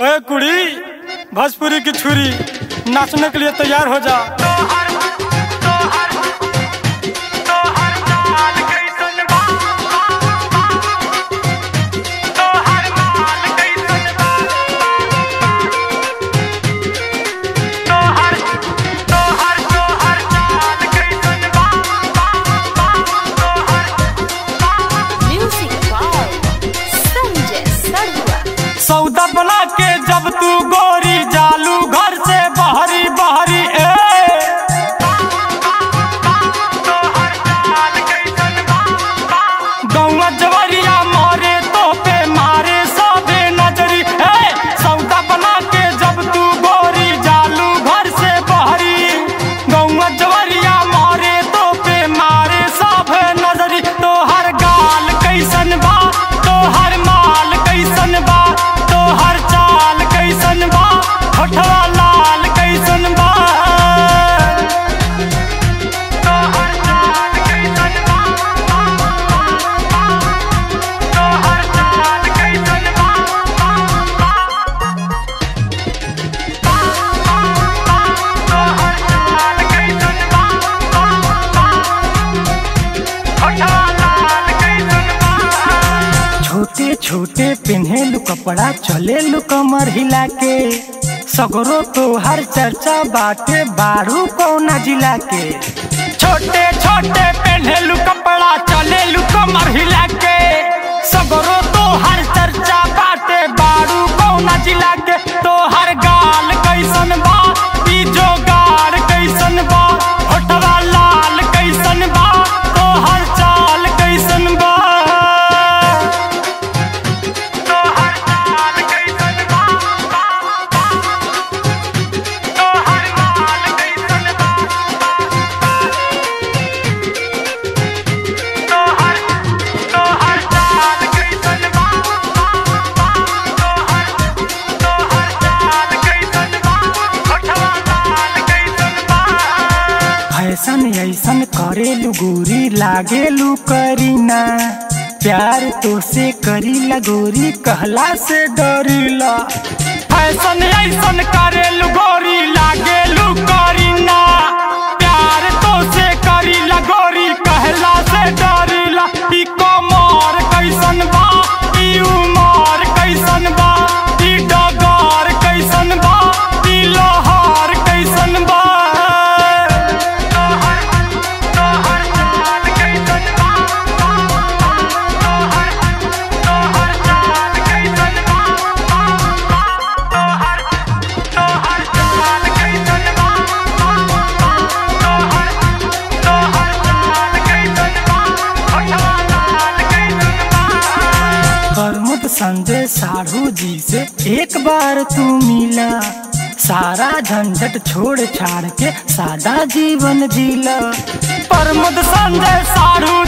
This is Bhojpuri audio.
ओए कुड़ी भोजपुरी की छुरी नाचने के लिए तैयार हो जा Music by Sanjay Sarwa. सौदा बना के जब तू गोरी जालू घर से बहरी बहरी ए गौवा जवरिया मारे तो पे मारे सबे नजरी ए सौदा बना के जब तू गोरी जालू घर से बहरी गौवा जवरिया मारे तो पे मारे सबे नजरी तो हर गाल कैसन बा तो हर माल कैसन बा तो हर चाल कैसन बा होठवा लाल कैसन बा तो हर चाल कैसन बा तो हर चाल कैसन बा तो हर चाल कैसन बा होठवा लाल कैसन बा छोटे छोटे पिन्हे लू कपड़ा चले लू कमर हिला के सगरो तो हर चर्चा बाटे बारू कौना जिला के छोटे छोटे पिन्हे लू कपड़ा चले लू कमर हिला के सगरो तो हर चर्चा बाटे बारू कौना जिला के तो हर गाल कैसन बा ई जो गाड़ कैसन बा होठवा लाल कैसन बा तो हर चाल कैसन बा तो हर चाल कैसन बा तो हर माल कैसन बा तो हर तो हर चाल कैसन बा तो हर तो हर चाल कैसन बा होठवा लाल कैसन बा फैशन ऐसन करेलू गोरी लागेलू करीना प्यार तो से करीला गोरी कहला से डरीला फैशन ऐसन करेलू गोरी लागेलू करीना प्यार तो से करीला गोरी कहला से डरीला ई कमर कैसन बा ई उमर कैसन बा ई डगर कैसन बा ई लोहार कैसन बा प्रमुख संजय साढ़ू जी से एक बार तू मिला सारा झंझट छोड़ छाड़ के सादा जीवन जीला प्रमुख संजय साढ़ू